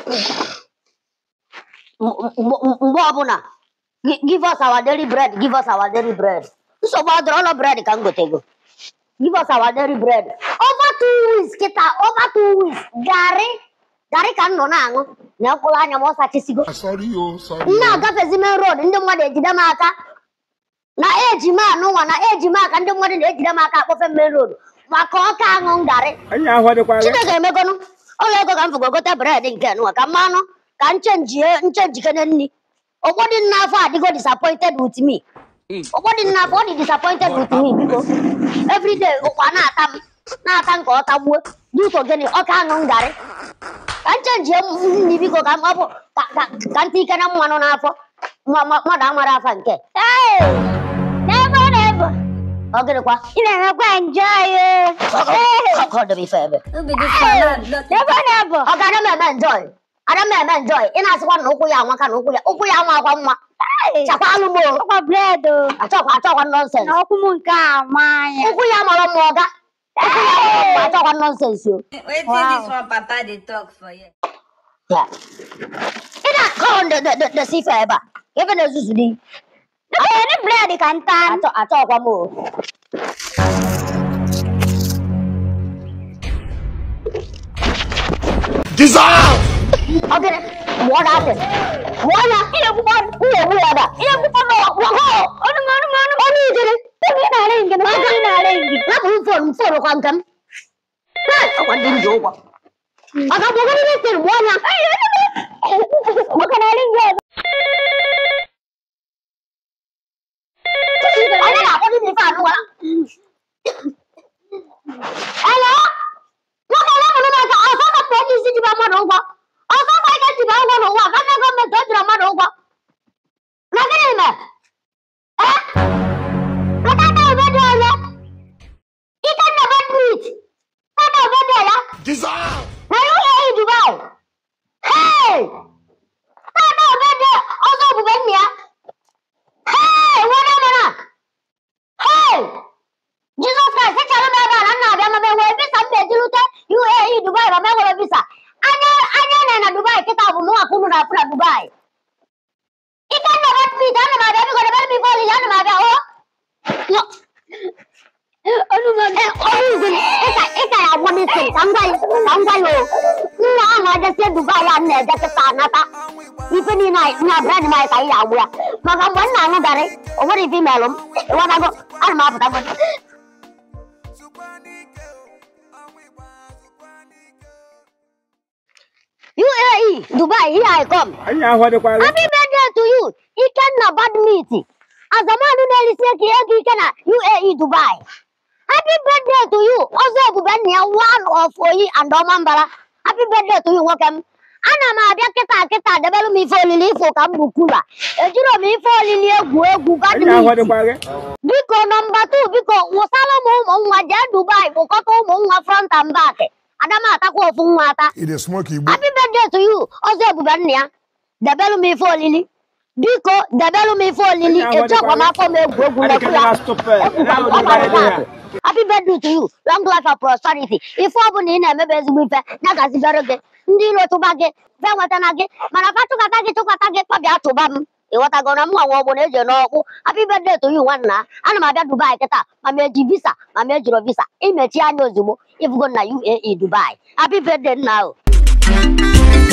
mgbe ọbụla gi- give us our daily bread give us our daily bread nsogbu adịrọ ụlọ bread ka m gotego give us our daily bread over two weeks kịta over two weeks garị garị ka m nọ na-aṅụ na mkpụrụ anya m ọ sachisigo Sorry, oh, sorry. m na-agafezi main road ndị mmadụ ejide m aka na eji m anụnwa na eji m aka ndị mmadụ na-ejide m aka akpọfe main road maka ọka aṅụ ngarị Onye ahụ dịkwa gị. chineke emegonu ụlọ ego ka m fụgo gote bred nke nụwa ka mmanụ ka nchenjie nchenjikene nri ụfọdụ nna afọ adịgo disappointed with me ụfọdụ nna afọ ọ dị disappointed with me biko everyday ụkwa na-ata m na-ata m ka ọ tagbuo duto gịnị ọka aṅụ ngarị ka nchenjie nri biko ka m ọ bụ ka ka- ka ntị ike na mmanụ n'afọ Mma- mma- mmadụ amara afa nke Hey! Never, never. ọ gịnịkwa Ị na-emekwa enjoy Ọ dị m ife ebe Never never. ọ ga-ada m eme enjoy ada m eme enjoy ị na-asịkwa na ụkwụ ya anwaka na ụkwụ ya ụkwụ ya anwa akwa mma chakwalụ m o. Ọkwa bread o. achọkwa achọkwa nọnsens Na ọkwụ m nke a ma anya. ụkwụ ya mara mma ọga ụkwụ ya mara mma achọkwa nọnsens o Wetin Wow. dis one papa dey talk for here? Ya. ị na-akọ de de de de si ife ebe a ife na-ezuzu dị Onye bread ka nta. achọ achọkwa m o Dissolve! ọ gịnị mụọ na atị mụọ ya ị na-egbukwa m na-egbu ya da ị na-egbukwa m wakọ Ọnụ m ọnụ m ọnụ m. ọnụ ijere Ebe ị na-arị nke m. Ebe ị na-arị nke. Lapụ m fon m fon kwa nke m Hey, ọkwa ndị m ji ụgwọ maka bụgoro ihe sịrị mụọ ya Maka na arị nke ọzọ. onye na-akpọ ndị ife anụ gwara Hello? nwoke ole mụrụ maka ọsọ kapụ onye isi jiba mmadụ ụgwọ ọsọ kwa ike jiba ụgwọ n'ụwa karịa gọọmenti o jiri mmadụ ụgwọ na gịnị mee Eh? Nke aka ebe dị onye ike nna bedmit aka ebe dị ya Dissolve! na UAE Dubai hey aka ebe dị ọzọ ebube nna ya hey nwere mara hey Jizọs Kraịst echere m ebe a na nna abịa ma m enwere visa m ga-eji rute UAE Dubai ma m enwere visa anya anya na na Dubai kịta bụ mụ nwaka unu na-afụ na Dubai ike nna bedmit ana m abịa biko debere m ife olili ana m abịa o Ọnụ m ọnụ. Eh, ọrụ igwe ịka ịka ya agwọ n'isi ka m gwa ya ka m gwa ya o nna ahụ ajesie Dubai a m na-eje kịta anata ife niile anyị na bred m anyị ka anyị ya agbụ ya maka mgbe m na-aṅụ garị o nwere ife imelụ m ịghọtago ana m apụtago UAE Dubai here I come Onye ahụ dịkwa gị. Happy birthday to you Ikenna Badmeet azamanụ na-erisi eke ego ike na UAE Dubai Happy birthday to you ọzọ ebube nna ya one of oyi and ọmambara Happy birthday to you nwoke m ana m abịa kịta kịta debere m ife olili ifo ka m bụ kula ejiro m ife olili egwu egwu Onye ahụ badminton dịkwa gị. biko nọmba tu biko wụsala m ụmụ nwa jee Dubai kpụkọta ụmụ nwa front and back ada m atakwa ofu nwa ata It is smoky, but Happy birthday to you ọzọ ebube nna ya debelu m ife olili biko debelu m ife olili Onye ahụ echekwa m dịkwa afọ m egwu egwu Adịghị lekwu ya na stupid. ekwukwa m Onye ahụ ọgbara dịkwa taatị gị. Happy birthday to you long life and prosperity ife ọbụla ị na-emebe ezigbo ife ya gazibere gị ndị iro tụba gị fe nwetana gị mana fa chụkata gị chụkata gị kpabịa tụba m ịghọtago na mụnwa nwa ọgbụ na eji n'ọkpụ happy birthday to you nwanna ana m abịa Dubai kịta ma m eji visa ma m ejiro visa imechi anya ozugbo ifugo na UAE Dubai happy birthday nna o